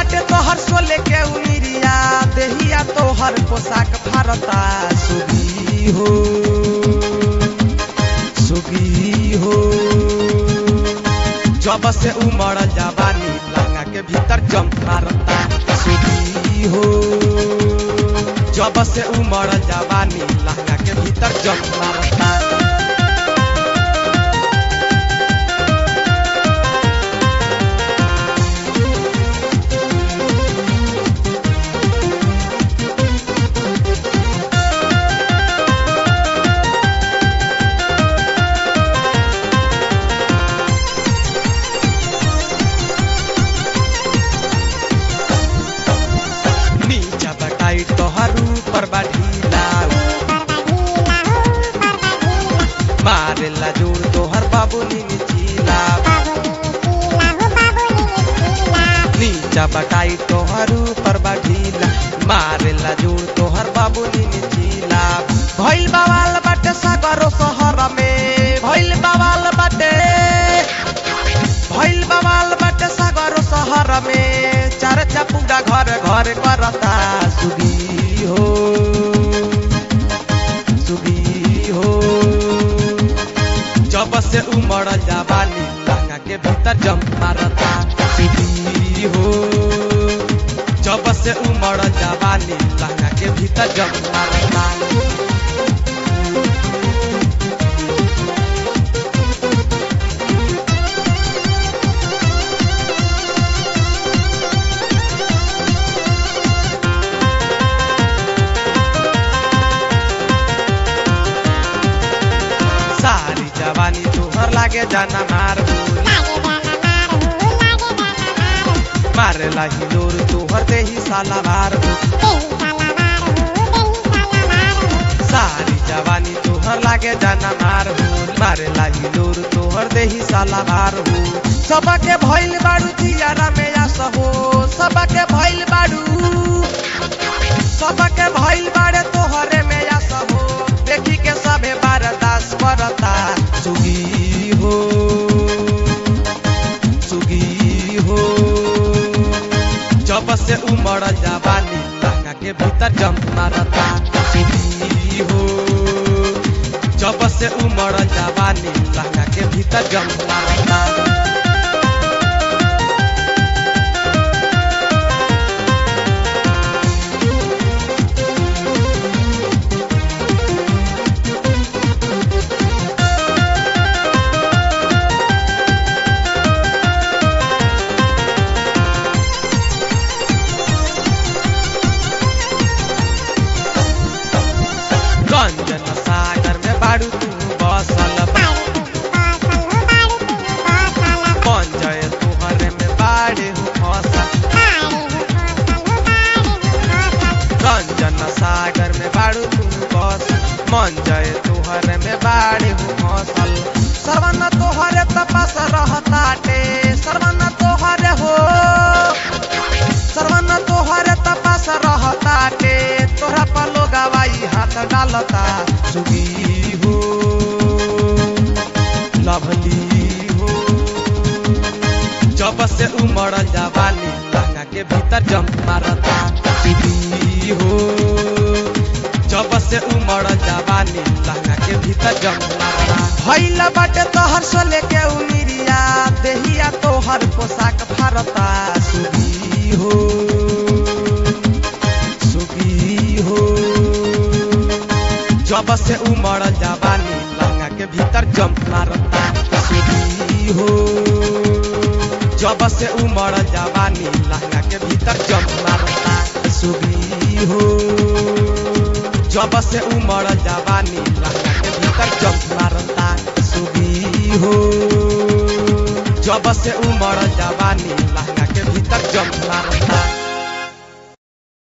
बाटे तोहर सोले के उमिरिया देहिया तोहर पोशाक भारता सुगी हो सुगी हो जब से उमड़ जवानी लंगा के भीतर जम मारता सुगी हो जब से उमड़ जवानी लंगा के भीतर जम मारता नीचा बटाई तोहर ऊपर बढ़ीला मारेला जोर तोहर बाबू नीचीला नीचा बटाई तोहर ऊपर बढ़ीला मारेला जोर तोहर बाबू नीचीला भइल बवाल बाटे सागरो शहर में भइल बवाल बाटे भइल बवाल बाटे सागरो शहर में चार चपुड़ा घर घर करता सुगी हो सुगी हो जब से उमड़ जवानी लहंगा के भीतर जम मारता सुगी हो जब से उमड़ जवानी लहंगा के भीतर जम मारता सारी जवानी तोहर लागे जाना मार मारेला हिलोर तोहर देही साला मार सारी जवानी तोहर लागे जाना मार मारेला हिलोर तोहर देही साला मार सबके भइल बाड़ू जियारा में आस हो सबके भइल बाड़ू सबके भइल बाड़े तोहरे में आस हो देखी के सबे बारदास करता सुगी हो सुगी हो जब से उमड़ जवानी लहंगा के भीतर जम मारता सुगी हो जब से उमड़ जवानी लहंगा के भीतर जम मारता गंजन सागर में बाड़ू तू बसल बन जाए तुहरे में बाड़े हो फसल गंजन सागर में बाड़ू तू बसल मन जाए तुहरे में बाड़े हो फसल सर्वन तोहरे तपस रहताटे सर्वन तोहरे हो सर्वन तोहरे तपस रहताटे तोहरा पर लोगवाई हाथ डालता सुगी हो लभली हो जब से उमड़ जवानी लहंगा के भीतर जम मारता सुगी हो जब से उमड़ जवानी लहंगा के भीतर जम मारता भइल बाटे तोहर सोले के उमिरिया देहिया तोहर पोशाक भारता सुगी हो सुगी हो जब से उमड़ जवानी लहंगा के भीतर जम मारता सुगी हो जब से उमड़ जवानी लहंगा के भीतर जम मारता सुगी हो जब से उमड़ जवानी लहंगा के भीतर जम मारता सुगी हो जब से उमड़ जवानी